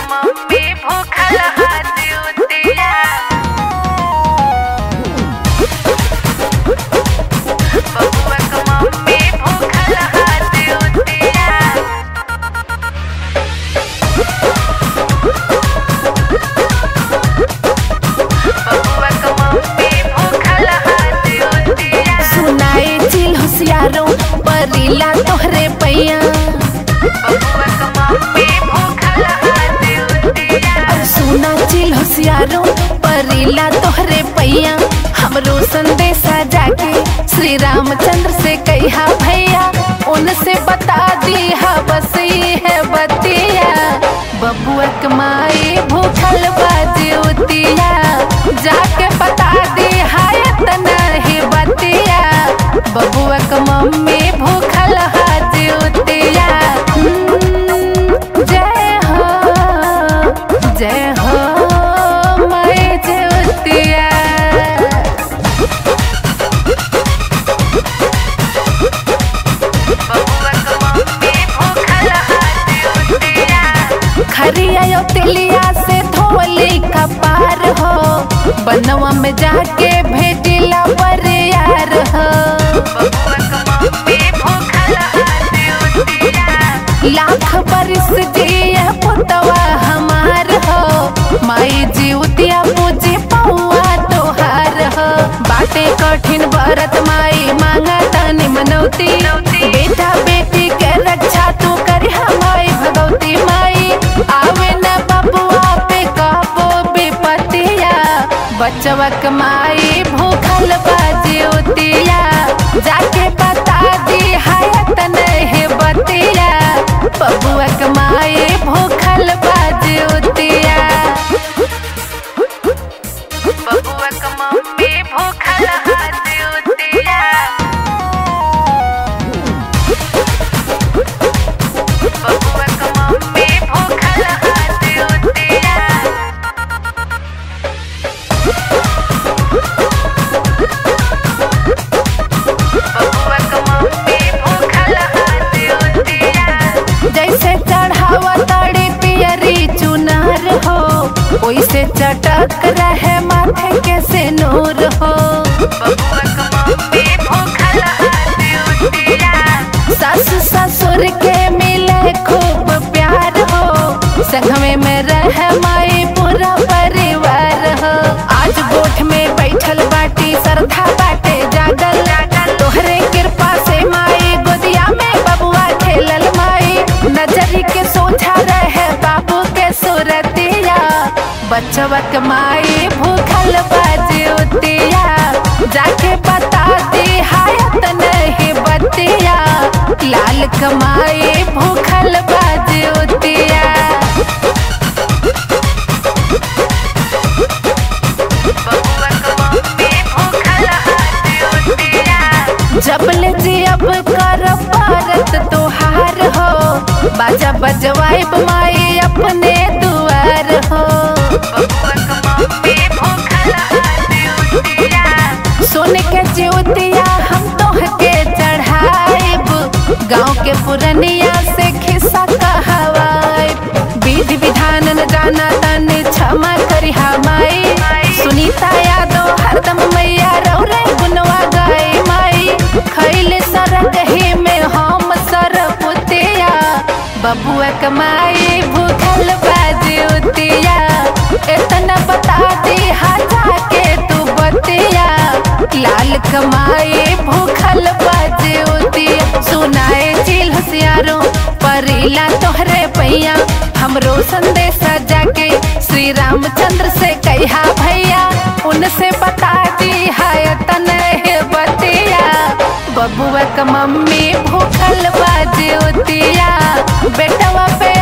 mummy भूखल हाथ उतिया बबुआ क मम्मी भूखल हाथ उतिया बबुआ क मम्मी भूखल हाथ उतिया सुनाए चिल होशियारों परिला तोहरे पैया बबुआ क मम्मी भूखल हाथ उतिया और सुना चिल होशियारों परिला तोहरे पैया हमरो संदेशा जाके श्री रामचंद्र से कहा भैया उनसे बता दी हा बस ये है बतिया बबुआ के माई भूखल बाजी उतिया जाके बता दी हाय तना ही बतिया बबुआ के मम्मी भूखल हाजी उतिया हम्म, जय हो जय हो मैं जय उतिया बबुआ क मम्मी भूखल हाथ उतिया खरिया यो तिलिया से धोली का पार हो बनवा में जाके भेजिला बरियार हो बबुआ क मम्मी भूखल हाथ उतिया लाख बरिस जिया पुतवा हमार हो माई जी उतिया पूजी पौआ तोहार हो बाटे कठिन भरत माई मांगा तनी मनौती बेटा बेटी के रक्षा तू करी हमारी भगवती माई आवे न बबुआ पे कबो विपतिया बचवा के माई भूखल बाजी उतिया जाके बता दी हायत नहीं बतिया बबुआ के माई भूखल बाजी उतिया बबुआ क मम्मी भूखल हाथ उतिया बबुआ क मम्मी भूखल हाथ उतिया बबुआ क मम्मी भूखल हाथ उतिया जैसे चढ़ावा तड़ी पियरी चुनार हो वैसे चटक रहे माथे के से नूर हो बबुआ क मम्मी भूखल हाथ उतिया सास ससुर के मिले खूब प्यार हो संगमे में रह माई पूरा परिवार हो आज गोठ में बैठल बाटी श्रद्धा बाटे जागल तोहरे कृपा से माई गोदिया में बबुआ खेलल माई नजरी के सोझा रहे बाबू के सूरतिया बचवा के माई भूखल बाजी उतिया जाके बता दी हायत नहीं बतिया लाल कमाई भूखल बाजी उतिया बबुआ क मम्मी भूखल हाथ उतिया जबल जी अब कर भारत तोहार हो बाजा बजवाइब माई अपने दुआर हो बबुआ क मम्मी भूखल हाथ उतिया सोने के ज्योतिया हम तोह के चढ़ाइब गाँव के पुरनिया से खिस्सा कहवाइब विधि विधान न जाना तन क्षमा करी माई सुनीता यादव हरदम मैया रो रे गुनवा गाई माई खैले सरग ही में हम सर पुतिया बबुआ कमाई भूखल बाजी उतिया इतना बता दी हाजा के तू बतिया लाल कमाई भूखल बाजी उतिया सुनाए चिल होशियारों परिला तोहरे पैया हमरो संदेशा जाके श्री रामचंद्र से कहा भैया उनसे बता दी हायत नहीं बतिया बबुआ का मम्मी भूखल बाजी उतिया बेटवा पे